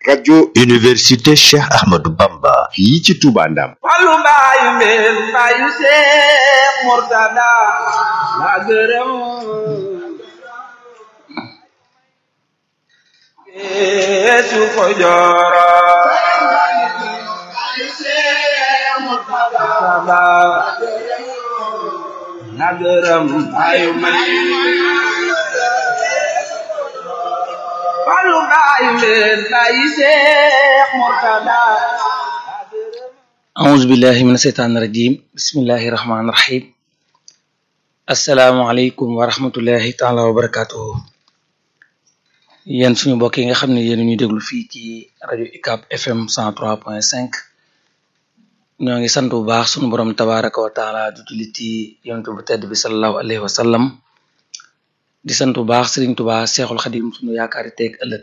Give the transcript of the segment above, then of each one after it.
rajo université Cheikh Ahmadou Bamba fii ci Touba Ndam Fallu mbaayu mbeen mbaayu Seex Murtada la gërëm Yeesu ko jooro la gërëm mbaayu mbeen Fallu mbaayu mbeen mbaayu Seex Murtada أعوذ بالله من الشيطان الرجيم بسم الله الرحمن الرحيم السلام عليكم ورحمة الله تعالى وبركاته yéen suñu mbokk yi nga xam ne yéen ñuy déglu fii ci rajo UCAB FM 103.5 ñoo ngi sant bu baax suñu borom tabaraka wa taala du jullit ci yonent bu tedd bi sallallahu alayhi wa sallam di sant bu baax Sëriñ Tuubaa Seexul Xadim suñu yaakaari teeg ëllëg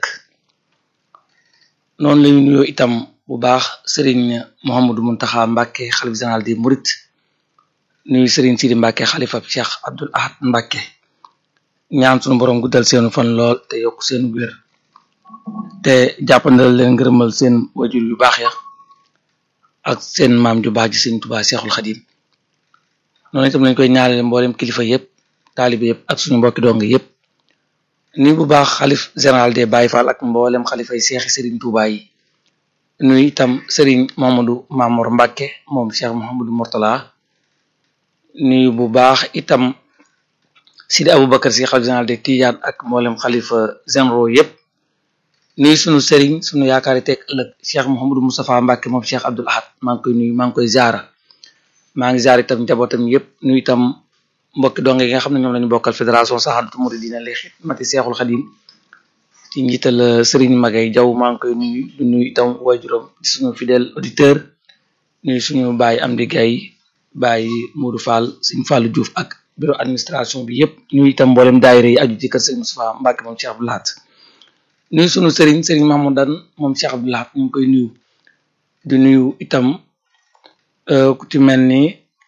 noonu lañu nuyoo itam bu baax sëriñ Mouhamadou Mountakha Mbacke xalif général di Murit nuyu sëriñ Sidi Mbacke xalifa Cheikh Abdoul Ahad Mbacke ñaan sunu borom guddal seenu fan lool te yokk seen wér te jàppandal leen ngërëmal seen wajur yu baax ya ak seen maam ju baax ji sëriñ Tuubaa Seexul Xadim noonu itam lañ koy ñaanale mboolem kilifa yëpp taalibe yëpp ak suñu mbokki dong yëpp ni bu baax xalif général des Baye Fall ak mboolem xalifay seexi sëriñ Tuubaa yi nuyu itam Serigne Mamadou Mamour Mbacke moom Cheikh Mouhamadou Mourtala nuyu bu baax itam Sidi Aboubacar si xalif général de Tidiane ak mboolem xalifa généraux yëpp nuyu sunu Serigne sunu yaakaari teg ëllëg Cheikh Mouhamadou Moustapha Mbacke moom Cheikh Abdoul Ahad maa ngi koy nuyu maa ngi koy ziara maa ngi ziara itam njabootam yëpp nuyu itam mbokki dong yi nga xam ne ñoom lañu bokkal fédération Sahadatou Mouridina li xidmati Cheikhul Khadim ci njiital Serigne Magay Jaw maa ngi koy nuyu du nuyu itam waajuram di suñu fidèle auditeur nuyu suñu baay Amdi Gay baay Modou Fall Serigne Fallou Diouf ak bureau administration bi yëpp nuyu itam mboolem daayira yi aju ci kër Serigne Moustapha Mbacke moom Cheikh Abdou Lahad nuyu suñu Serigne Serigne Mahmoudan moom Cheikh Abdou Lahad ñu ngi koy nuyu di nuyu itam ku ci mel ni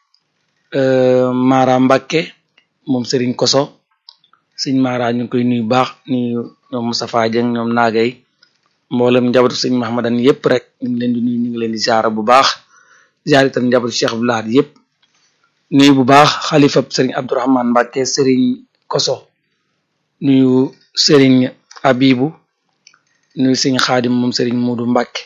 Mara Mbacke moom Serigne Koso Serigne Mara ñu ngi koy nuyu baax nuyu ñoom Moustapha Dieng ñoom naagay mboolem njabootu sëñ Mahamadan yëpp rek ñu ngi leen di nuyu ñu ngi leen di ziara bu baax ziara itam njabootu Cheikh Abdou Lahad yëpp nuyu bu baax xalifa sëriñ Abdourahmane Mbacke sëriñ Koso nuyu sëriñ Abibu nuyu sëñ Xaadim moom sëriñ Muudu Mbacke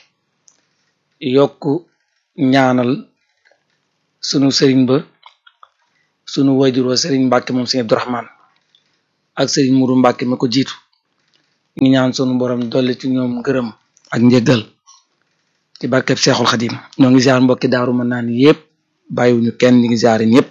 yokk ñaanal sunu sëriñ ba sunu wajur wa sëriñ Mbacke moom sëñ Abdourahmane ak sëriñ Muudu Mbacke mi ko jiitu ñu ñaan sunu borom dolli ci ñoom ngërëm ak njëggal ci barkeb Seexul Xadim ñoo ngi ziar mbokki daaru mën naan yëpp bàyyiwuñu kenn ñu ngi ziar ñëpp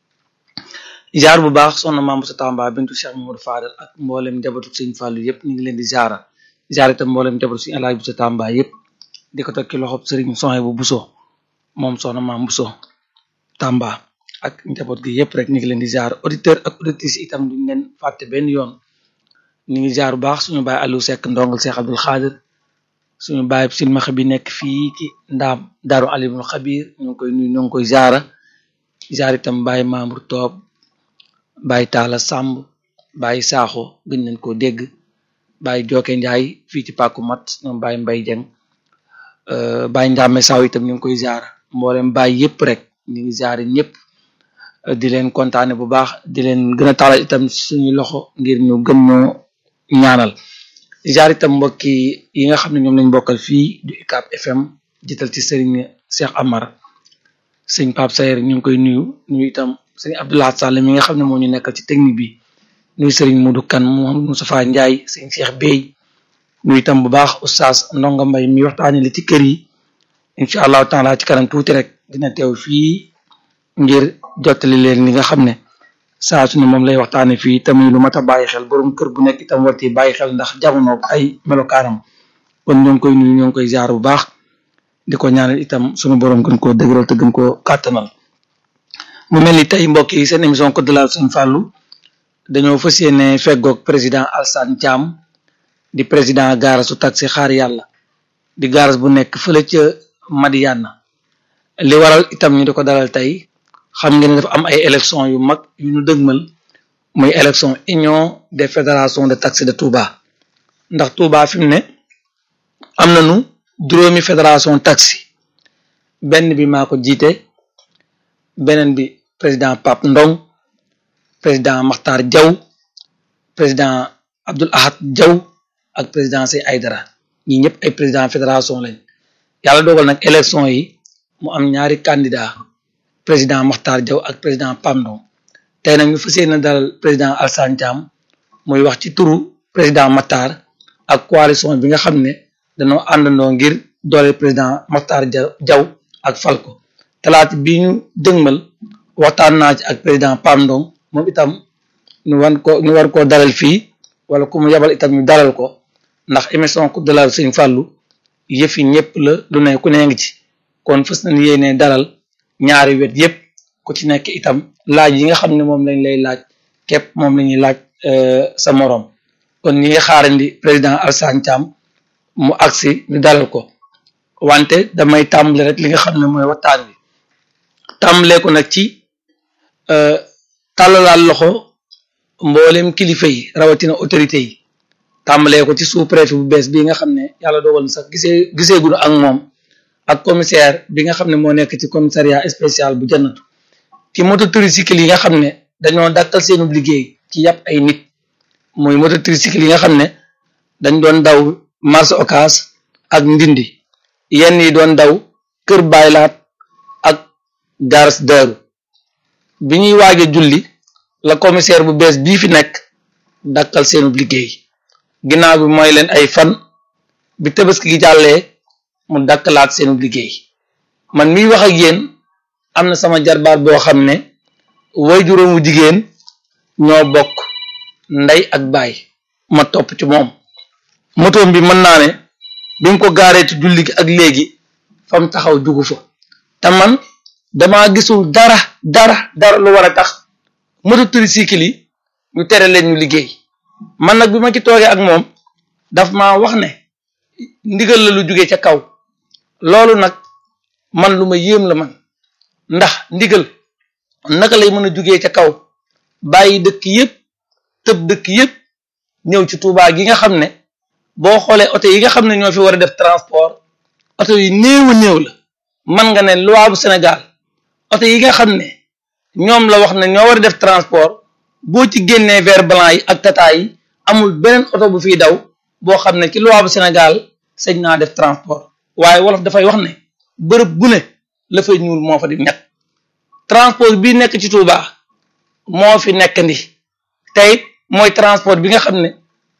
ziar bu baax soxna maam sa Tamba bintu Cheikh Mamadou Fadal ak mboolem njabootu sëñ Fallou yëpp ñu ngi leen di ziara ziar itam mboolem njabootu sëñ Alaaji bu sa Tamba yëpp di ko teg ci loxob sëriñ Soxay bu Buso moom soxna maam Buso Tamba ak njaboot gi yëpp rek ñu ngi leen di ziar auditeur ak auditrice itam duñ leen fàtte benn yoon ñu ngi jaar bu baax suñu baay Aliou Seck ndongal Cheikh Abdoul Khadir suñu baay silmaxa bi nekk fii ci ndaam daaru alimul xabir ñu ngi koy nuyu ñu ngi koy jaara jaar itam baay Mamour Toob baay Taala Samb baay Saaxo gën nañ koo dégg baay Joke Njaay fii ci Pàkku Mat ñoom baay Mbay Jeng baay Njàmme Saw itam ñu ngi koy jaara mboolem baay yëpp rek ñu ngi jaare ñëpp di leen kontaane bu baax di leen gën a taalal itam suñu loxo ngir ñu gën ñoo ñaanal jaar itam mbokki yi nga xam ne ñoom lañ bokkal fii du UCAB FM jiital ci sëriñ Cheikh Amar sëñ Pape Sayer ñu ngi koy nuyu nuyu itam sëriñ Abdoulaye Sall mi nga xam ne moo ñu nekkal ci technique bi nuyu sëriñ Modou Kane Mouhamadou Moustapha Ndiaye sëñ Cheikh Bey nuyu itam bu baax oustaz Ndonga Mbay mi waxtaane li ci kër yi incha allahu taala ci kanam tuuti rek dina teew fii ngir jottali leen li nga xam ne saa su ne moom lay waxtaane fii tamit lu mat a bàyyi xel borom kër bu nekk itam war ci bàyyi xel ndax jamono ay melokaanam kon ñoo ngi koy nuyu ñoo ngi koy jaar bu baax di ko ñaanal itam sunu borom gën koo dëgëral te gën koo kàttanal mu mel ni tey mbokk yi seen émission Code de la Sëñ Fallou dañoo fas yéene feggoog président Alsane Thiam di président gaarasu taxi xaar yàlla di gaaras bu nekk fële ca Madiana li waral itam ñu di ko dalal tey xam ngeen ne dafa am ay élection yu mag yu ñu dëgmal muy élection union des fédérations de taxi de Touba ndax Touba fi mu ne am nañu juróomi fédération taxi benn bi maa ko jiite beneen bi président Pape Ndong président Makhtar Diaw président Abdoul Ahad Diaw ak président Sey Aydara ñi ñëpp ay président fédération lañ yàlla dogal nag élection yi mu am ñaari candidat président Makhtar Diaw ak président Pape Ndong tey nag ñu fas yéene dalal président Alassane Thiam muy wax ci turu président Makhtar ak coalition bi nga xam ne dañoo àndandoo ngir doole président Makhtar Diaw ak Falko talaata bi ñu dëgmal waxtaan naa ci ak président Pape Ndong moom itam ñu wan ko ñu war koo dalal fii wala ku mu yabal itam ñu dalal ko ndax émission coupe de la Sëñ Fallou yëf yi ñëpp la lu ne ku ne ngi ci kon fës nañu yéene dalal ñaari wet yëpp ku ci nekk itam laaj yi nga xam ne moom lañ lay laaj képp moom la ñuy laaj sa morom kon ñi ngi xaarandi président Alassane Thiam mu agsi ñu dalal ko wante damay tàmbale rek li nga xam ne mooy waxtaan bi tàmbalee ko nag ci tàllalaal loxo mboolem kilifa yi rawatina autorité yi tàmbalee ko ci sous préfet bu bees bii nga xam ne yàlla dogal na sax gisee gisee gunu ak moom ak commissaire bi nga xam ne moo nekk ci commissariat spécial bu jannatu ci moto tricycle yi nga xam ne dañoo dàkkal seenu liggéey ci yàpp ay nit muy moto tricycle yi nga xam ne dañ doon daw marché Ocass ak ndindi yenn yi doon daw kër baylaat ak garas daaru bi ñuy waaje julli la commissaire bu bees bii fi nekk dàkkal seenu liggéey ginnaaw bi mooy leen ay fan bi tabaski gi jàllee mu dàkkalaat seenu liggéey man miy wax ak yéen am na sama jarbaat boo xam ne way juróomu jigéen ñoo bokk ndey ak baay ma topp ci moom motoom bi mën naa ne bi mu ko gaaree ci julli gi ak léegi fa mu taxaw jugu fa te man dama gisul dara dara dara lu war a tax moto tricycle yi ñu tere leen ñu liggéey man nag bi ma ci toogee ak moom daf ma wax ne ndigal la lu jóge ca kaw loolu nag man lu ma yéem la man ndax ndigal naka lay mën a jógee ca kaw bàyyi dëkk yépp tëb dëkk yépp ñëw ci Touba gi nga xam ne boo xoolee oto yi nga xam ne ñoo fi war a def transport oto yi néew a néew la man nga ne loi bu Sénégal oto yi nga xam ne ñoom la wax ne ñoo war a def transport boo ci génnee vert blanc yi ak tata yi amul beneen oto bu fiy daw boo xam ne ci loi bu Sénégal sëñ naa def transport waaye wolof dafay wax ne bërëb bu ne la fay ñuul moo fa di nekk transport bii nekk ci Touba moo fi nekk ndi tey mooy transport bi nga xam ne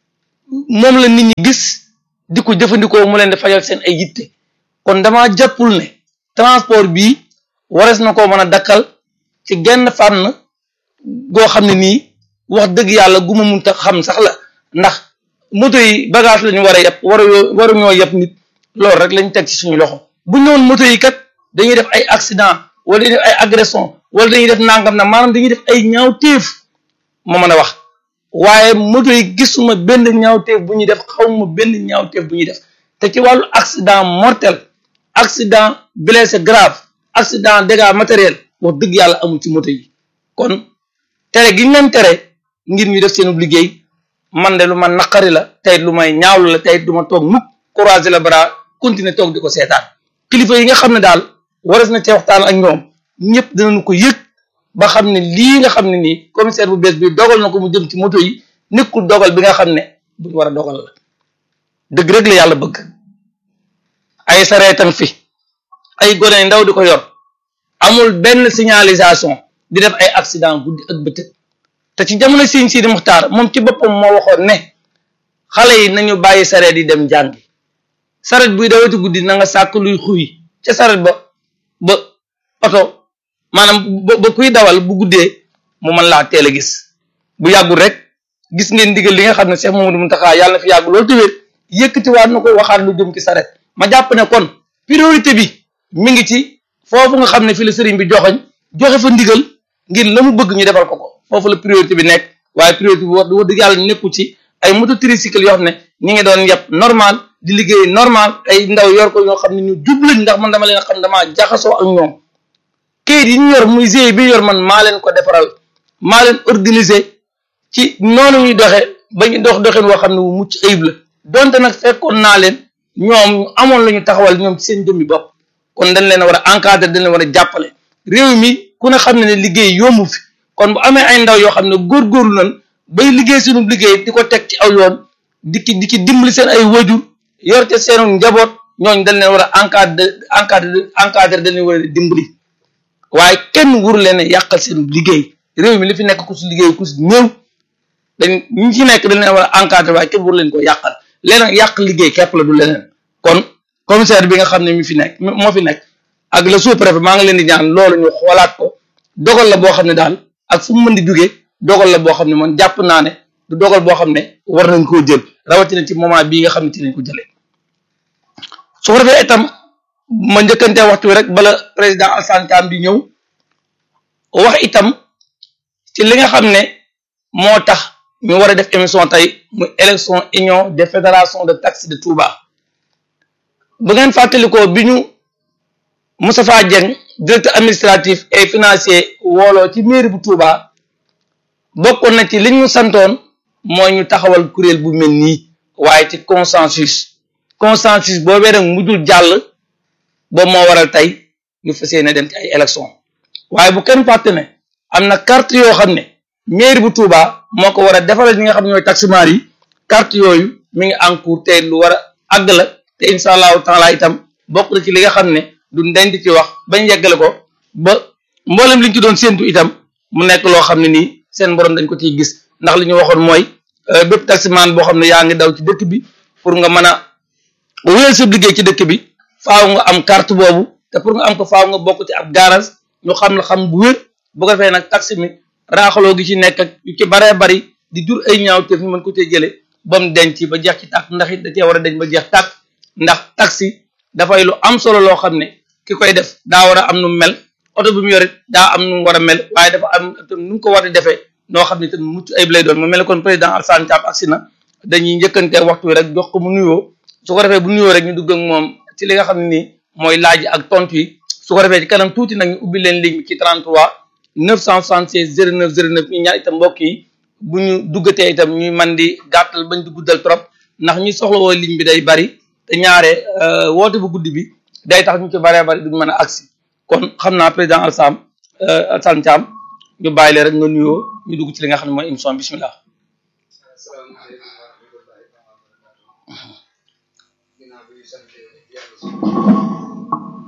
moom la nit ñi gis di ko jëfandikoo mu leen di fajal seen ay yitte kon dama jàppul ne transport bii warees na koo mën a dakkal ci genn fànn goo xam ne nii wax dëgg yàlla gu ma munta xam sax la ndax moto yi bagage lañu war a yeb waru waruñoo yeb nit loolu rek lañ teg ci suñu loxo bu ñëwoon moto yi kat dañuy def ay accident wala dañuy def ay agression wala dañuy def nangam na maanaam dañuy def ay ñaawteef ma mën a wax waaye moto yi gisuma benn ñaawteef bu ñuy def xawma benn ñaawteef bu ñuy def te ci wàllu accident mortel accident blessé grave accident dégâts matériel wax dëgg yàlla amul ci moto yi kon tere gi ñu leen tere ngir ñu def seen liggéey man de lu ma naqari la tey lu may ñaawlu la tey du ma toog mukk croiser le bras continuer toog di ko seetaan kilifa yi nga xam ne daal waras na ci waxtaan ak ñoom ñëpp dinañu ko yëg ba xam ne lii nga xam ne nii commissaire bu bees bi dogal na ko mu jëm ci moto yi nekkul dogal bi nga xam ne buñ war a dogal la dëgg rek la yàlla bëgg ay sareetan fi ay gone ndaw di ko yor amul benn signalisation di def ay accident guddi ak bëccëg te ci jamono Sëriñ Sidi Muxtaar moom ci boppam moo waxoon ne xale yi nañu bàyyi sareet yi dem jàngi sareet buy dawati guddi na nga sàkk luy xuy ca sareet ba ba oto maanaam ba kuy dawal bu guddee mu mën laa teel a gis bu yàggul rek gis ngeen ndigal li nga xam ne Cheikh Mamadou Mountakha yàlla na fi yàgg loolu te wér yëkkatiwaat na ko waxaat lu jëm ci sareet ma jàpp ne kon priorité bi mi ngi ci foofu nga xam ne fi la sëriñ bi joxoñ joxe fa ndigal ngir la mu bëgg ñu defal ko ko foofu la priorité bi nekk waaye priorité bi wax dëgg yàlla nekku ci ay moto tricycle yoo xam ne ñi ngi doon yeb normal di liggéey normal ay ndaw yor ko ñoo xam ne ñu jub lañ ndax man dama leen xam damaa jaxasoo ak ñoom kayit yi ñu yor muy GIE bi yor man maa leen ko defaral maa leen organiser ci noonu ñuy doxe ba ñu dox doxin woo xam ne wu mucc ayib la donte nag fekkoon naa leen ñoom amoon la ñu taxawal ñoom ci seen jëmmi bopp kon dañ leen a war a encadrer dañ leen war a jàppale réew mi ku ne xam ne ne liggéey yombu fi kon bu amee ay ndaw yoo xam ne góorgóorlu nañ bay liggéey suñu liggéey di ko teg ci aw yoon di ki di ki dimbali seen ay wajur yor ca seenu njaboot ñooñu dañ leen war a encadrer encadrer encadrer dañ leen war a dimbali waaye kenn wuru leen a yàqal seen liggéey réew mi li fi nekk ku si liggéey ku si néew dañ ñi ci nekk dañ leen war a encadrer waaye kenn wuru leen ko yàqal leneen yàq liggéey képp la du leneen kon commissaire bi nga xam ne mi fi nekk moo fi nekk ak le sous-préfet maa ngi leen di ñaan loolu ñu xoolaat ko dogal la boo xam ne daal ak fu mu mën di jógee dogal la boo xam ne man jàpp naa ne du dogal boo xam ne war nañ koo jël rawatina ci moment bii nga xam ne ci lañ ko jëlee su ko defee itam ma njëkkantee waxtu wi rek bala président Alassane Thiam di ñëw wax itam ci li nga xam ne moo tax ñu war a def émission tey muy élection union des fédérations de taxi de Touba bu ngeen fàttalikoo bi ñu Moustapha Dieng directeur administratif et financier wooloo ci mairie bu Touba bokkoon na ci liñ ñu santoon mooy ñu taxawal kuréel bu mel nii waaye ci consensus consensus boobee nag mujjul jàll boobu moo waral tey ñu fas yéene dem ci ay élection waaye bu kenn fàtte ne am na carte yoo xam ne mairie bu Touba moo ko war a defaral ñi nga xam ne ñooy taximaar yi carte yooyu mi ngi en cours te lu war a àgg la te incha allahu taala itam bokk na ci li nga xam ne du ndenc ci wax bañ yeggale ko ba mboolem liñ ci doon séentu itam mu nekk loo xam ne nii seen borom dañ ko ciy gis ndax li ñu waxoon mooy bépp taximaan boo xam ne yaa ngi daw ci dëkk bi pour nga mën a wéyal sa liggéey ci dëkk bi faaw nga am carte boobu te pour nga am ko faaw nga bokk ci ab garage ñu xam la xam bu wér bu ko defee nag taxi mi raaxaloo gi ci nekk ak yu ci baree bari di jur ay ñaaw te fi mën ko cee jëlee ba mu denc ba jeex ci tàkk ndax it da cee war a denc ba jeex tàkk ndax taxi dafay lu am solo loo xam ne ki koy def daa war a am nu mel oto bi mu yor it daa am nu mu war a mel waaye dafa am nu mu ko war a defee noo xam ne te mucc ayib lay doon mu mel ne kon président Alassane Thiam agsi na dañuy njëkkante waxtu wi rek jox ko mu nuyoo su ko defee bu nuyoo rek ñu dugg ak moom ci li nga xam ne nii mooy laaj ak tontu yi su ko defee ci kanam tuuti nag ñu ubbi leen ligne bi ci 33 976 09 09 ñu ñaan itam mbokk yi bu ñu duggatee itam ñuy man di gàttal bañ di guddal trop ndax ñi soxla woo ligne bi day bari te ñaare woote bu guddi bi day tax ñu ci baree bari duñ mën a agsi kon xam naa président Alassane Alassane Thiam ñu bàyyi leen rek nga nuyoo ñu dugg ci li nga xam ne mooy émission bismillah asalaamaaleykum wa rahmatullahi taala wa barakatuh ginnaaw bi ñu sant yàlla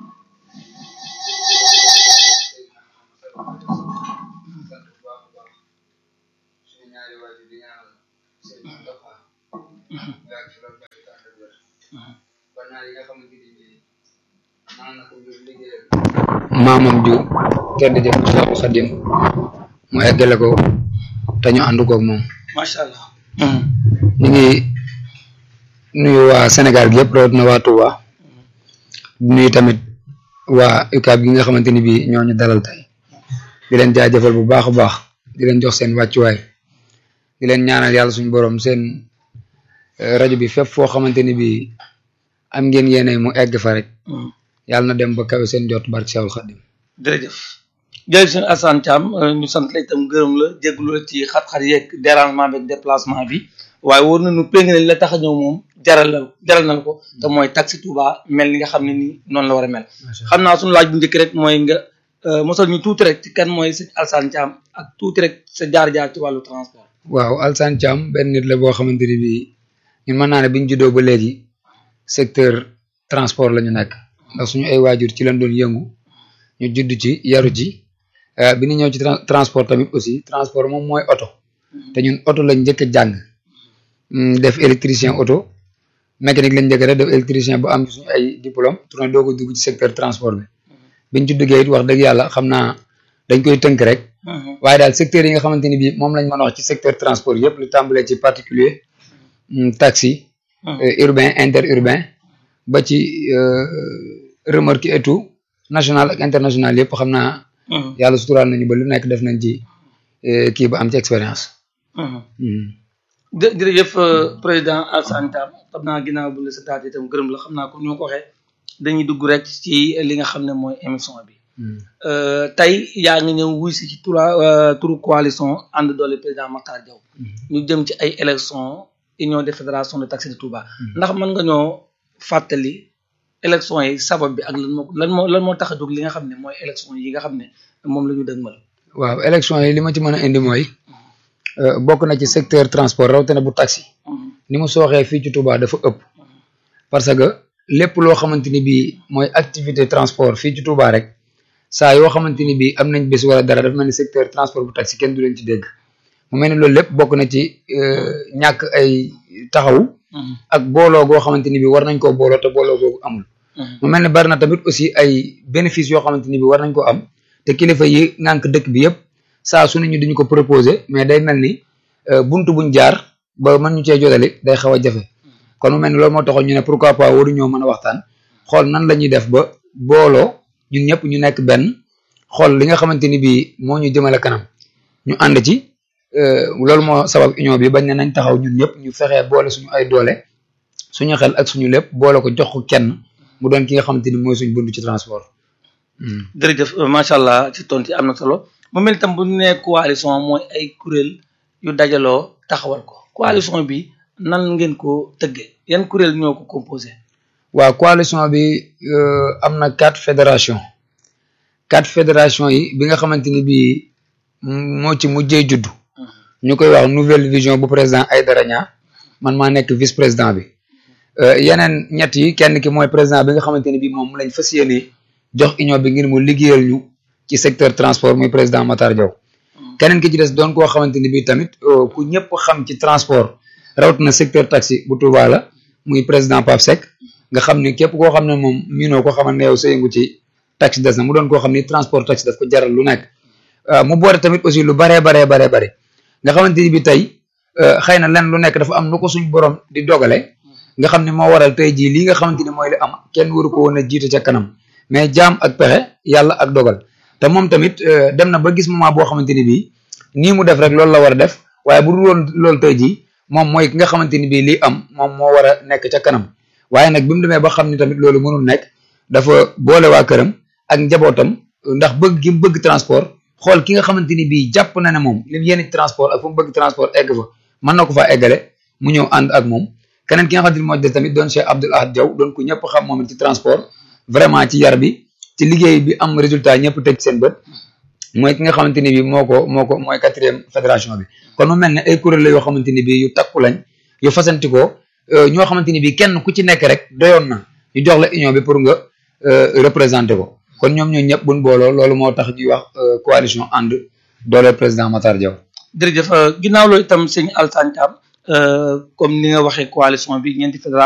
sant bu baax a baax suñu ñaari waajur di ñaanal seen Moustapha yàgg fi loolu bàyyi tànn wér ba naa yi nga xamante ni bii naan na ko ngir liggéeyal maamam ju tedd jëf Seexu Xadim mu eggale ko te ñu ànd koog moom macha allah. ñu ngi nuyu waa Sénégal gi yëpp rawatina waa Touba di nuyu tamit waa UCAB gi nga xamante ni bii ñoo ñu dalal tey di leen jaajëfal bu baax a baax di leen jox seen wàccuwaay di leen ñaanal yàlla suñu borom seen rajo bi fépp foo xamante ni bii am ngeen yéene mu egg fa rek yàlla na dem ba kawe seen jot barke Seexul Xadim jërëjëf jërëjëf sëñ Alassane Thiam ñu sant la itam gërëm la jégalu la ci xat-xat yeeg dérangement beeg déplacement bi waaye war nañu péng nañ la tax a ñëw moom jaral la jaral na ko te mooy taxi Touba mel ni nga xam ne nii noonu la war a mel. xam naa suñu laaj bu njëkk rek mooy nga mosal ñu tuuti rek ci kan mooy sëñ Alassane Thiam ak tuuti rek sa jaar-jaar ci wàllu transport. waaw Alassane Thiam benn nit la boo xamante ni bii ñun mën naa ne bi ñu juddoo ba léegi secteur transport la ñu nekk ndax suñu ay waajur ci lañ doon yëngu ñu judd ci yaru ci bi ñu ñëw ci transport tamit aussi transport moom mooy oto te ñun oto lañ njëkk a jàng def électricien auto mécanique lañ njëkk a def def électricien ba am ci suñu ay diplôme tourné doo ko dugg ci secteur transport bi biñ ci duggee it wax dëgg yàlla xam naa dañ koy tënk rek waaye daal secteur yi nga xamante ni bii moom lañ mën a wax ci secteur transport yëpp lu tàmbalee ci particulier taxi urbain interurbain ba ci remorque et tout national ak international yëpp xam naa yàlla suturaal nañu ba lu nekk def nañ ci kii ba am ci expérience jë jërëjëf président Alassane Thiam xam naa ginnaaw bu la sa taat itam gërëm la xam naa comme ni ma ko waxee dañuy dugg rek ci li nga xam ne mooy émission bi tey yaa ngi ñëw wuy si ci tura turu coalition ànd doole président Makhtar Diaw ñu jëm ci ay élection union des fédérations de taxi de Touba ndax mën nga ñoo fàttali élection yi sabab bi ak lan moo lan moo lan moo tax a jóg li nga xam ne mooy élection yi nga xam ne moom la ñu dëgmal. waaw élection yi li ma ci mën a indi mooy bokk na ci secteur transport rawatina bu taxi ni mu sooxee fii ci Touba dafa ëpp parce que lépp loo xamante ni bii mooy activité transport fii ci Touba rek saa yoo xamante ni bii am nañ bés wala dara dafa mel ni secteur transport bu taxi kenn du leen ci dégg mu mel ni loolu lépp bokk na ci ñàkk ay taxaw ak booloo goo xamante ni bii war nañ koo booloo te booloo googu amul mu mel ni bari na tamit aussi ay bénéfices yoo xamante ni bii war nañ ko am te kilifa yi ngànk dëkk bi yëpp saa su ne ñu duñu ko proposé mais day mel ni buntu buñ jaar ba mën ñu cee jotali day xaw a jafe kon mu mel ni loolu moo taxoon ñu ne pourquoi pas waru ñoo mën a waxtaan xool nan la ñuy def ba booloo ñun ñëpp ñu nekk benn xool li nga xamante ni bii moo ñu jëmale kanam ñu ànd ci loolu moo sabab union bi bañ ne nañ taxaw ñun ñëpp ñu fexee boole suñu ay doole suñu xel ak suñu lépp boole ko jox ko kenn mu doon ki nga xamante ni mooy suñu bunt ci transport. jërëjëf macha allah ci tontu am na solo mu mel itam bu ñu nee coalition mooy ay kuréel yu dajaloo taxawal ko coalition bi nan ngeen ko tëggee yan kuréel ñoo ko composé. waaw coalition bi am na quatre fédération quatre fédération yi bi nga xamante ni bii moo ci mujjee juddu ñu koy wax nouvelle vision bu président Aïdara Niang man maa nekk vice président bi yeneen ñett yi kenn ki mooy président bi nga xamante ni bii moom lañ fas yéene jox union bi ngir mu liggéeyal ñu ci secteur transport muy président Matar Diaw keneen ki ci des doon koo xamante ni bii tamit ku ñëpp xam ci transport rawatina secteur taxi bu Touba la muy président Pape Seck nga xam ni képp koo xam ne moom miinoo ko xamal ne yow sa yëngu ci taxi des na mu doon koo xam ni transport taxi daf ko jaral lu nekk mu boole tamit aussi lu baree baree baree bare nga xamante ni bi tey xëy na len lu nekk dafa am nu ko suñ borom di dogale nga xam ne moo waral tey jii lii nga xamante ni mooy li am kenn waru ko woon a jiite ca kanam mais jaam ak pexe yàlla ak dogal te moom tamit dem na ba gis moment boo xamante ni bii nii mu def rek loolu la war a def waaye bu dul woon loolu tey jii moom mooy ki nga xamante ni bii lii am moom moo war a nekk ca kanam waaye nag bi mu demee ba xam ni tamit loolu mënul nekk dafa boole waa këram ak njabootam ndax bëgg gi mu bëgg transport xool ki nga xamante ni bii jàpp na ne moom li mu yéene transport ak fu mu bëgg transport egg fa mën na ko faa eggale mu ñëw ànd ak moom keneen ki nga xamante ni moo des tamit doon Cheikh Abdoul Ahad Diaw doon ku ñëpp xam moom ci transport vraiment ci yar bi ci liggéey bi am résultat ñëpp teg seen bët mooy ki nga xamante ni bii moo ko moo ko mooy quatrième fédération bi kon mu mel ne ay kuréel la yoo xamante ni bii yu takku lañ yu fasantikoo ñoo xamante ni bii kenn ku ci nekk rek doyoon na ñu jox la union bi pour nga représenter ko kon ñoom ñoo ñëpp buñ booloo loolu moo tax ñuy wax coalition ànd doole président Matar Diaw. jërëjëf ginnaaw loolu itam sëñ Alassane Thiam comme ni nga waxee coalition bi ñeenti fédération